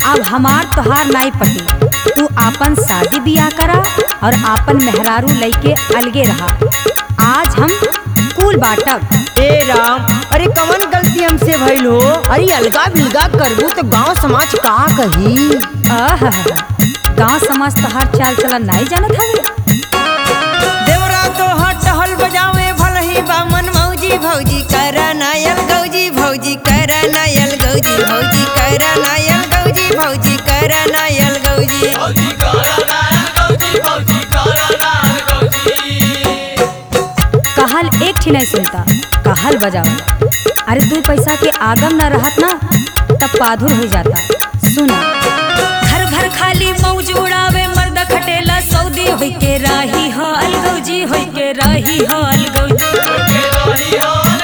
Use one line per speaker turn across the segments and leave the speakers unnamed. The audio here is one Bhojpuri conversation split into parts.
अब हमार तोहार नाई पटी तू आपन शादी बियाह करा और आपन मेहरारू लइके अलगे रहा आज हम कुल बाटब
ए राम अरे कवन गलती हमसे भइल हो अरे अलगा बिलगा करबू तो गांव समाज का कही
आहा गांव समाज तोहार चाल चलन नहीं जानत हवे
देवरा तो हट हल बजावे भल ही बामन मौजी भौजी कर नायल गौजी भौजी कर नायल गौजी भौजी कर नायल गौजी भौजी कर नायल गौजी
कहल एकठी नहीं सुनता कहल बजावा अरे दू पैसा के आगम न रहत ना तब पाधुर हो जाता सुना घर घर खाली मौज उड़ावे मर्द खटेला सऊदी होई के राही हो अलगौजी होई के राही हो अलगौजी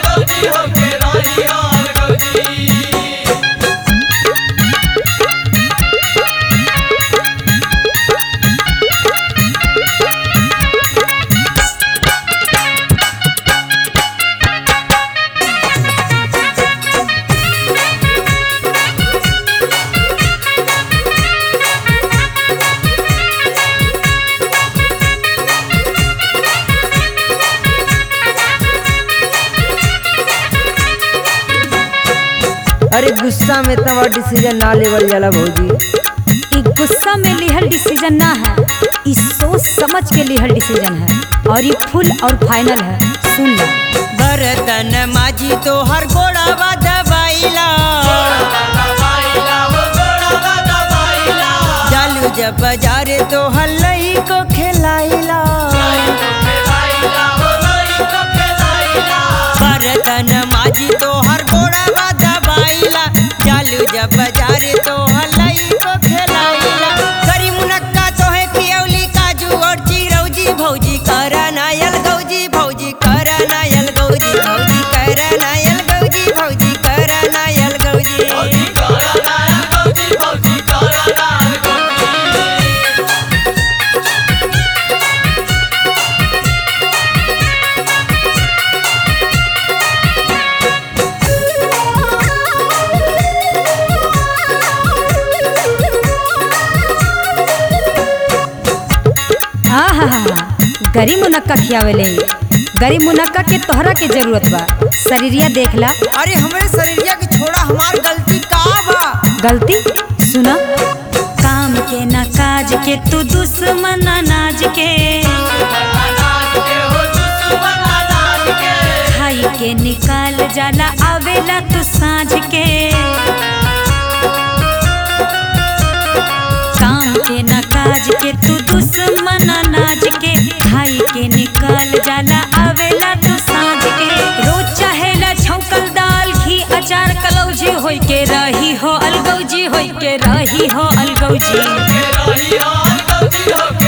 अरे गुस्सा में तवा डिसीजन ना लेवल जाला भौजी
ई गुस्सा में लिहल डिसीजन ना है ई सोच समझ के लिहल डिसीजन है और ये फुल और फाइनल है सुन लो
बरतन माजी तो हर गोड़ावा दबाइला जालू जब बाजारे तो हल्लई को खिलाइला बरतन माजी तो हर गोड़ावा दबाइला जालू जब बाजारे तो हल्लई को खिलाइला करी मुनक्का तो है पियौली काजू और चिरौजी भौजी करा नायल गौजी भौजी करा नायल गौजी भौजी करा नायल गौजी भौजी करा नायल गौजी
आहा गरी मुनक्का खियावेले गरी मुनक्का के तोहरा के जरूरत बा शरीरिया देखला
अरे हमरे शरीरिया के छोड़ा हमार गलती का बा
गलती सुना काम के ना काज के तू दुश्मन अनाज के खाई के निकाल जाला आवेला तू साँझ के काम के ना काज के तू दुश्मन अनाज के खाई के निकाल जाला आवेला तू साँझ के रोज चाहेला छौकल दाल घी अचार कलौजी होई के रही हो अलगौजी होई के रही हो अलगौजी